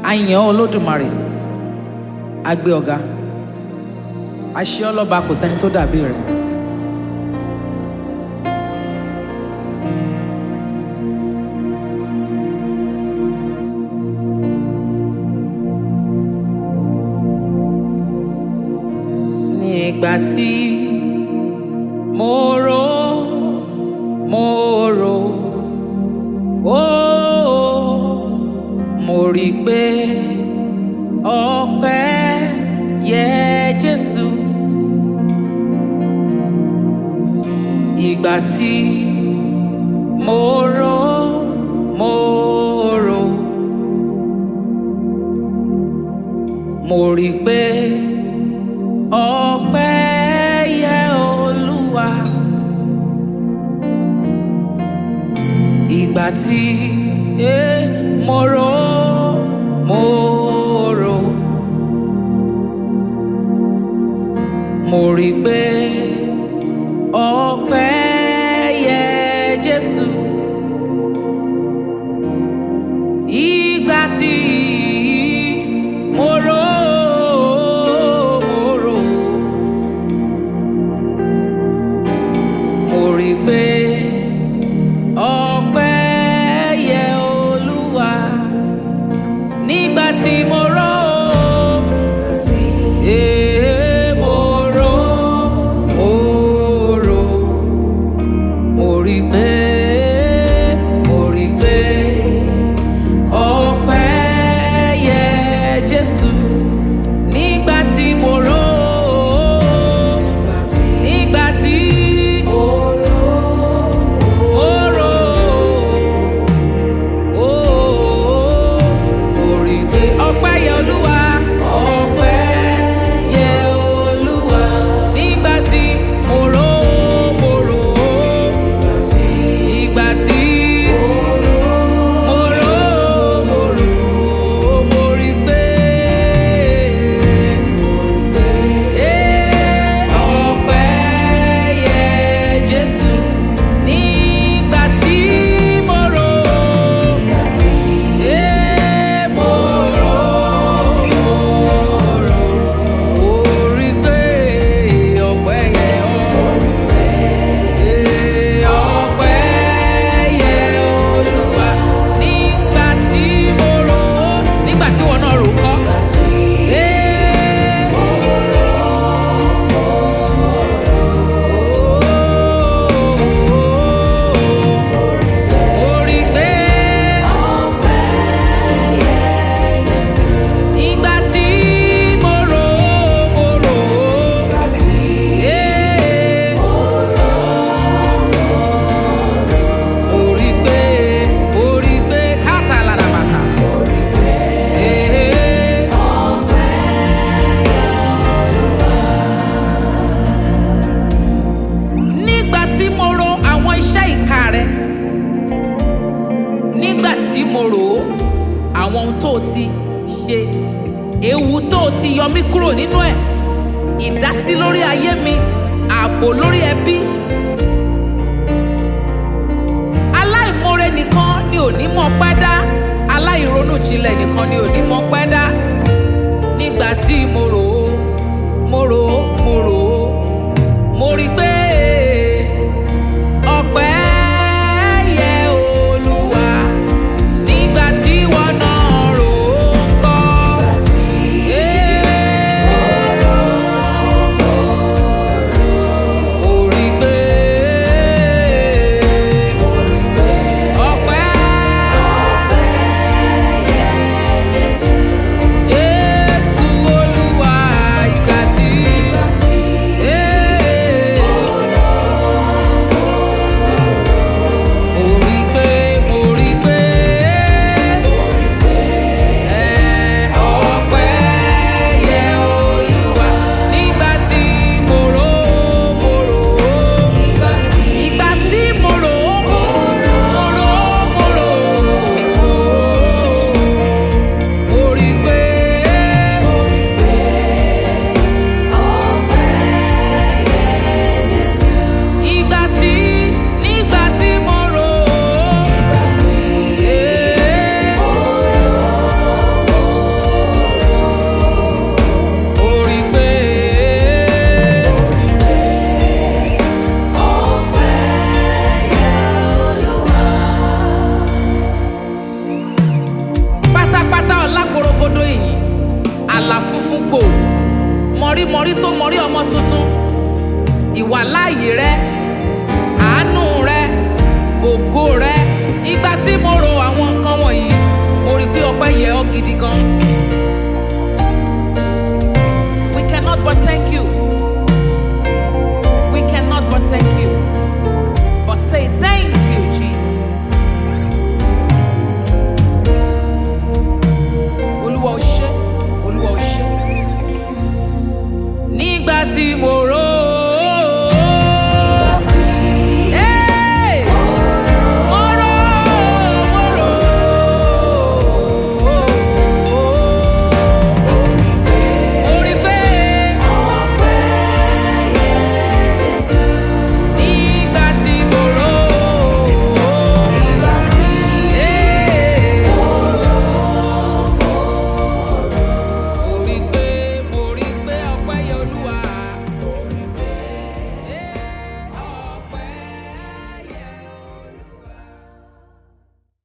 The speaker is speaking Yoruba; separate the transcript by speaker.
Speaker 1: àyàn olódùmarè agbé ọ̀gá àṣẹ ọlọ́ba kò sẹ́ni tó dàbí rẹ̀. nígbà tí mo rò mo rò ó mo rí i pé ọpẹ́ yẹ Jésù ìgbà tí mo rò mo rò mo rí i pé ọpẹ́ yẹ Olúwa ìgbà tí eh, mo rò mo rò mo rí i pé ọpẹ́ yẹ Jésù ìgbà tí mo rò mo rò mo rí i pé ọpẹ́ yẹ Olúwa nígbà tí mo rò eh, mo rò mo rò mo rí i pé mo rí i pé ọpẹ́ yẹ Jésù nígbà tí mo rò nígbà tí mo rò ó mo rí i pé ọpẹ́ yẹ Olúwa ọpẹ́ yẹ Olúwa nígbà tí mo rò mo rò ìgbà tí mo rò mo rò mo rí i pé ọpẹ́ yẹ Jésù nígbà tí mo rò mo rò mo rò mo rí i pé ọpẹ́ yẹ ọpẹ́ yẹ Olúwa nígbà tí mo rò nígbà tí wọn náà rò kọ́. Orí pé ìgbà tí mo rò mo rò orí pé orí pé káàtà lára bàtà. Nígbà tí mo ro àwọn iṣẹ́ ìka rẹ̀ nígbà tí mo rò ó àwọn ohun tó o ti ṣe ewu tó o ti yọ mí kúrò nínú ẹ̀ ìdásí lórí ayé mi ààbò lórí ẹbí aláìmoore nìkan ni ò ní mọ̀ pẹ́ dá aláìronú jinlẹ̀ nìkan ni ò ní mọ̀ pẹ́ dá nígbà tí mo rò ó mo rò ó mo rò ó mo rí i pé ọpẹ́ yẹ Olúwa nígbà tí wọ́n náà rò ó kọ́. Mo rí i pé ọpẹ́ Jésù Olúwa ìgbà tí. àlà funfun gbò mọ̀rímọ̀rí tó mọ̀rí ọmọ tuntun ìwà láàyè rẹ àánú rẹ ògo rẹ ìgbà tí mo ro àwọn